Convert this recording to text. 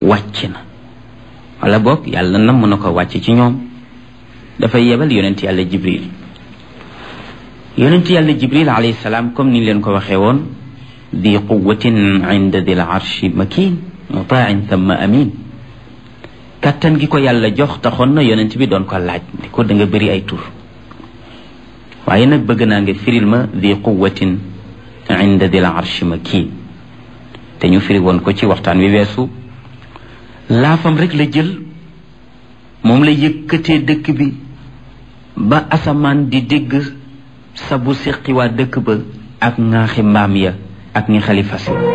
wàcc na wala boog yàlla namm na ko wàcc ci ñoom dafay yebal yonent yàlla jibril yonent yàlla jibril alayhi salaam comme ni leen ko waxee woon di quwatin inda dil arshi makin mutain thumma amin kàttan gi ko yàlla jox taxoon na yonent bi doon ko laaj ni ko da nga bëri ay tur waaye nag bëgg naa nga firil ma di quwatin inda dil arshi makin te ñu firi woon ko ci waxtaan wi weesu laafam rek la jël moom la yëkkatee dëkk bi ba asamaan di dégg sabu seqi waa dëkk ba ak ŋaaxi mbaam ya ak ñi xalifa si